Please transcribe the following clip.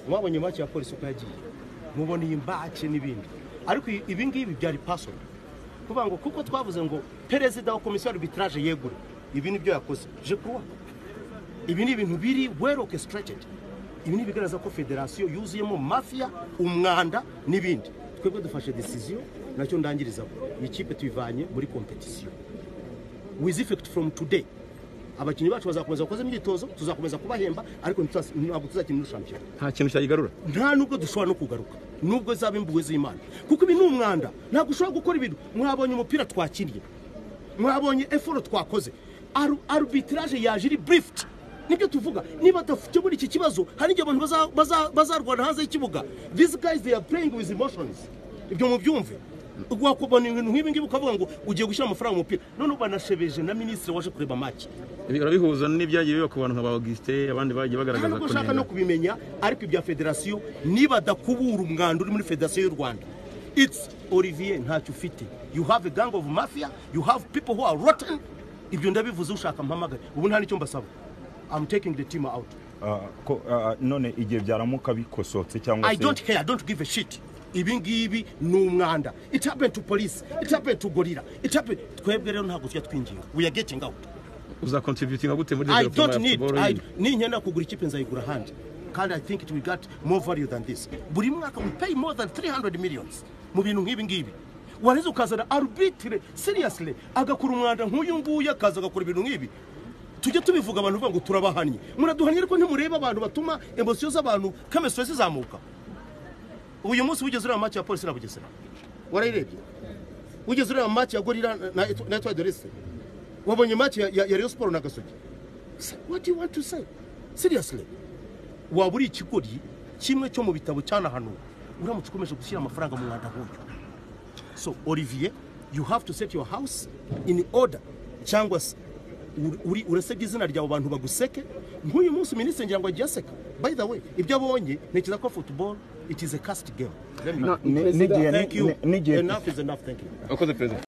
mwabonye make ya polisi uko yagiye mubona iyi mbake n'ibindi ariko ibi ngibi byari pasoro kuvuga ngo kuko twavuze ngo perezida wa komisiyo arbitraje yegure ibi nibyo yakoze je kuruwa ibi ni ibintu biri well orchestrated ibi ni ibigaragaza ko federasiyo yuzuyemo mafiya umwanda n'ibindi twebwe dufashe decision nacyo ndangirizaho iyi kipe tuyivanye muri kompetisiyo with effect from today abakinnyi bacu bazakomeza bakoze imyitozo tuzakomeza kubahemba ariko ntabwo tuzakina muri shampiyona nta kintu cyayigarura nta nubwo dushobora no kugaruka nubwo zaba imbuwe z'imana kuko ibi ni umwanda ntabwo ushobora gukora ibintu mwabonye umupira twakinnye mwabonye efuro twakoze arubitiraje yaje iri burifuti nibyo tuvuga niba adafite iki kibazo hari igihe abantu bazarwana hanze y'ikibuga these guys they are playing with emotions ibyo mubyumve wakubona ibintu nk'ibi ngibi ukavuga ngo ugiye gushyira amafaranga mu mupira noneho banashebeje na minisitiri waje kureba maci Ibi urabihuza n'ibyagiye biba ku bantu nka ba augustin abandi bagiye bagaragaza ntabwo ushaka no kunenga kubimenya ariko ibya federasiyo nibadakubura umwanda uri muri federasiyo y'u rwanda it's olivier ntacyo ufite you have a gang of mafia you have people who are rotten ibyo ndabivuze ushaka mpamagare ubu nta n'icyo mbasaba i'm taking the team out Ah, ko ah, none igihe byaramuka bikosotse cyangwa i don't care i don't give a shit ibi ngibi ni umwanda it happened to police it happened to gorilla it happened twebwe rero ntabwo tujya twinginga we are getting out uzakontributinga gute muri I development don't ya need football I, yindi? ninkenda kugura ikipe nzayigura ahandi kandi I think it will get more value than this buri mwaka we pay more than 300 millions mu bintu nk'ibi ngibi wareze ukazana arbitre seriously agakora umwanda nk'uyu nguyu akaza agakora ibintu nk'ibi tujye tubivuga abantu bavuga ngo turabahannye muraduhannye ariko ntimureba abantu batuma emosiyo z'abantu kamesitore zizamuka uyu munsi wigeze ureba maci ya polisi na bugesera warayirebye wigeze ureba maci ya gorira na na etwa dorese wabonye maci ya ya reyo siporo na gasogi Say, what do you want to say seriously waba uri ikigori kimwe cyo mu bitabo cyanahanuwe uramutse ukomeje gushyira amafaranga mu mwanda nk'uyu so olivier you have to set your house in order cyangwa se uri- uri urasebye izina ryawe abantu baguseke nk'uyu munsi minisitiri ngira ngo agiye aseka by the way ibyo abonye ntekereza ko football it is a cast game n'igihe thank you n'igihe enough is enough thank you wakoze perezida